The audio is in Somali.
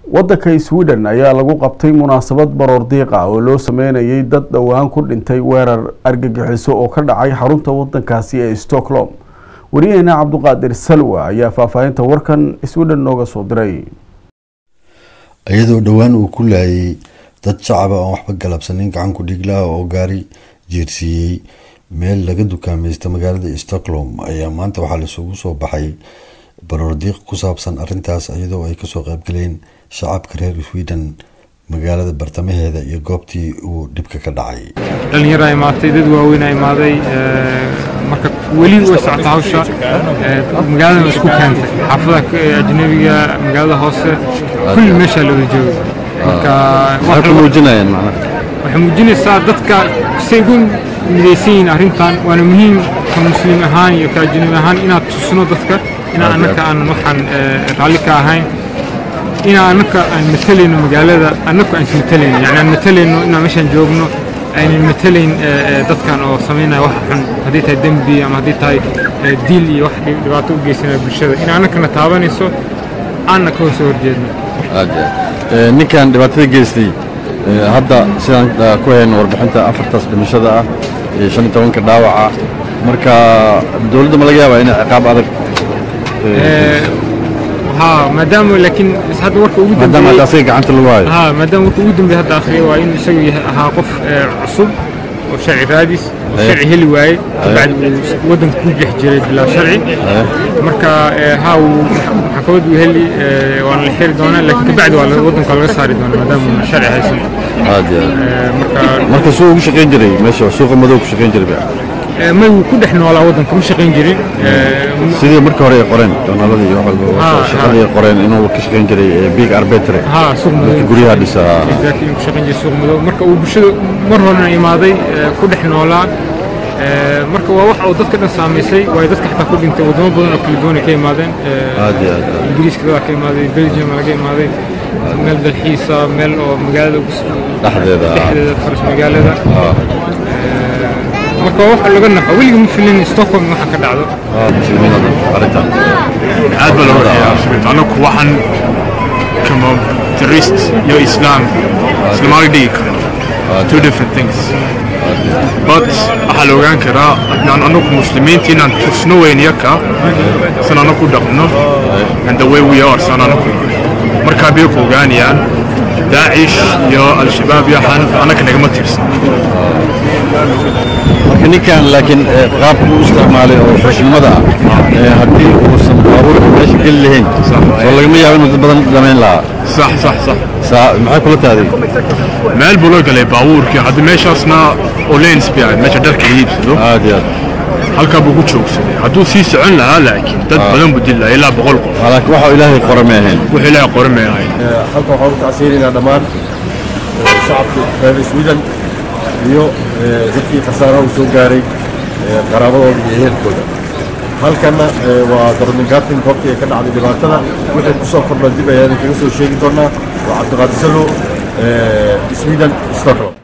waddanka sweden ayaa lagu qabtay munaasabad baroor diiqa oo loo sameynayay dad dhowaan ku dhintay weerar argagixiso oo ka dhacay xarunta waddankaasi ee stockholm wariyaheena cabduqaadir salwa ayaa faahfaahinta warkan sweden nooga soo diray iyadoo dhowaan uu ku laayay dad shacaba oon waxba galabsanin gacan ku dhiglaha oo gaari jeersiiyey meel laga dukaamaysta magaalada stockholm ayaa maanta waxaa laisugu soo baxay baroordiiq ku saabsan arintaas iyadoo ay kasoo qaybgaleen shacabka reer sweden magaalada bartamaheeda iyo goobtii uu dhibka ka dhacay dhalinyara imaatay dad waaweyn imaaday marka weli way socota hawsha magaalada isku keentay xaafadaha ajnabiga magaalada hoose kulli meeshaa la wada joogay marka waxay muujinayaan macnaha waxay muujinaysaa dadka say ugu midaysan yihiin arrintan waana muhiim ka muslim ahaan iyo ka ajnabi ahaan inaad tusno dadka inaan annaka aan waxaan raalli ka ahayn inaan annaka aan matalayno magaalada annaku aan ismatalayno yani aan matalayno inaan meeshaan joogno aynan matalayn dadkan oo samaynaya wax xun haddii tahay dembi ama haddii tahay diil iyo wax dhibaato u geysanaya bulshada in annakana taabanayso aanna ka hoosoo horjeedno ninkan dhibaatada geystay hadda sidaan ku hayno warbixinta afartaas dhimashada ah iyo shan iyo tobanka dhaawaca marka dowladda ma laga yaabaa inay ciqaab adag ها مادام لكن هذا ورك ugu maadaama hadda asaga gacanta lagu hayo ها مادام ورك ugu dambeeyay hadda akhriyo waa in isagu yahay ahaa qof cusub oo sharci raadis sharci heli waayey bacd wadanka ku jeex jiray bilaa sharci marka haa maxkamad uu heli waana la xiri doonaa laakiin kabacdi waa wadanka laga saari doonaa maadaama sharci haysan aad iyo marka marka suu ugu shaqayn jiray meesha suuqa madow ku shaqayn jiray may wuu ku dhex noolaa waddanka ma shaqayn jirin sidii marka hore ay qoreen joornaaladii iyo walba shaqadii ay qoreen inuu ka shaqayn jiray big arbetre ها suuq madow guryaha dhisa exactly inuu ku shaqayn jiray suuq madow marka uu bulshada mar horena imaaday ku dhex noolaa marka waa wax uu dadka dhan saamaysay waayo dadka xataa ku dhintay wadamo badan oo kala duwan ay ka imaadeen aad iyo aad ingiriiska dadaa ka imaaday belgium laga imaaday meel dalxiisa meel oo magaalada dhexdeeda dhexdeeda faras magaalada marka waxa laga naxo weliga ma filin stockholm waxa ka dhacdo muslimiinada arrintan aad baa loo dhayaa anaku waxaan kama terrorist iyo islam islamaga dhigi karo two different things but waxaa la ogaan karaa inaan anaku muslimiinta inaan tusno weyn yaka san anaku dhaqno and the way we are san anaku markaa bay ku ogaanayaan daacish iyo al-shabaab iyo waxaan anaka nagama tirsan marka ninkan laakiin qaabka u isticmaalay oo xushnimada ah haddii uusan baabuurka meesha geli lahayn soo lagama yaabo inuu dad badan dhamayn lahaa sax sax sax saa maxay kula taaday meel buu la galay baabuurkii hadda meeshaasna olens bay ahayd meesha dharka la iibsado aad iyo aad halkaa buu ku joogsaday hadduu sii socon lahaa laakiin dad badan buu dili lahaa ilaa boqol qof laakiin waxa ilaahay qora ma ahayn wuxuu ilaahay qoran may ahayn halkan waxaan u tacsiinaynaa dhammaan shacabka reer sweden iyo dadkii khasaaraha uu soo gaaray qaraabadooda iyo ehelkooda halkanna waa darningatin goobtii ay ka dhacday dhibaatada wixii ku soo kordha dib ayaan kaga soo sheegi doonaa waa cabdiqaadir salo sweden stockholm